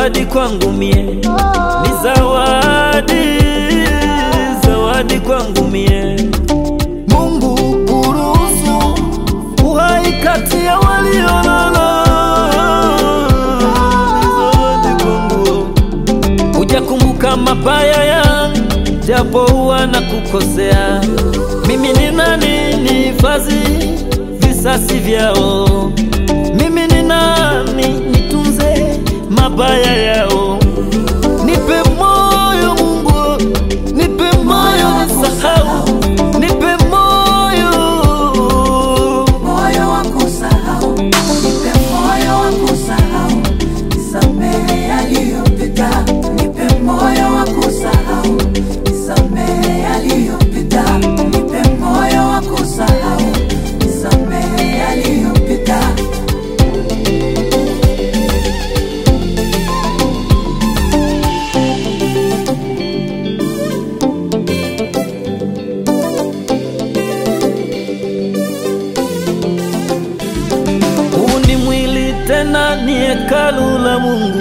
zawadi kwangu mie, ni zawadi, zawadi kwangu mie. Mungu kuruhusu uhai kati ya waliolala, ni zawadi kwangu. Hujakumbuka mabaya yangu, japo huwa na kukosea. Mimi ni nani nihifadhi visasi vyao? Mimi ni nani nitunze mabaya yao? Nipe moyo Mungu, nipe moyo nisahau, nipe moyo moyo wa kusahau, nipe moyo wa kusahau, nisamehe yaliyopita, nipe moyo wa kusahau, nisamehe yaliyopita, nipe moyo wa kusahau, nisamehe yaliyopita. Huu ni mwili tena ni hekalu la Mungu,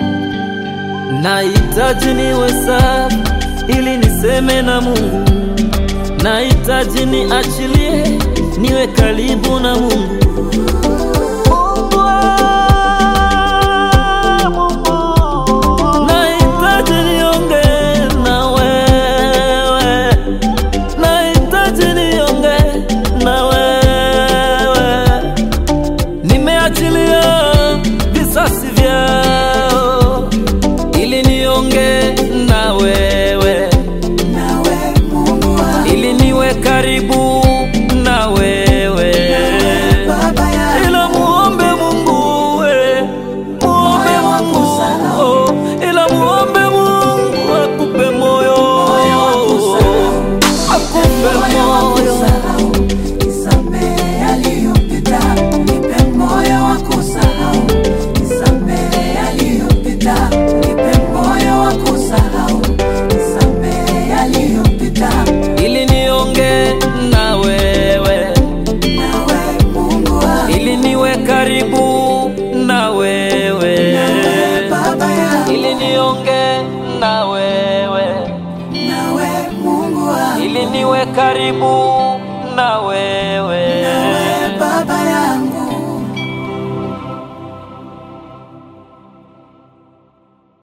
nahitaji niwe safi ili niseme na Mungu, nahitaji niachilie niwe karibu na Mungu. Mungu wangu, nahitaji niongee na wewe, nahitaji niongee na wewe nimeachilia visasi vyao ili nionge na wewe, Nawe Mungu wangu, ili niwe karibu na wewe. Baba yangu, Ila muombe Mungu we, muombe Moyo wa Mungu kusahau. oh, ila muombe Mungu akupe moyo, moyo wa kusahau, akupe moyo wa moyo. kusahau, nisamehe yaliyopita, nipe moyo wa kusahau, nisamehe yaliyopita, nipe moyo wa kusahau, nisamehe yaliyopita. ili nionge na wewe, Nawe Mungu wangu, ili niwe karibu na wewe, nawe Baba yangu, ili nionge na wewe, nawe Mungu wangu, ili niwe karibu na wewe. nawe Baba yangu.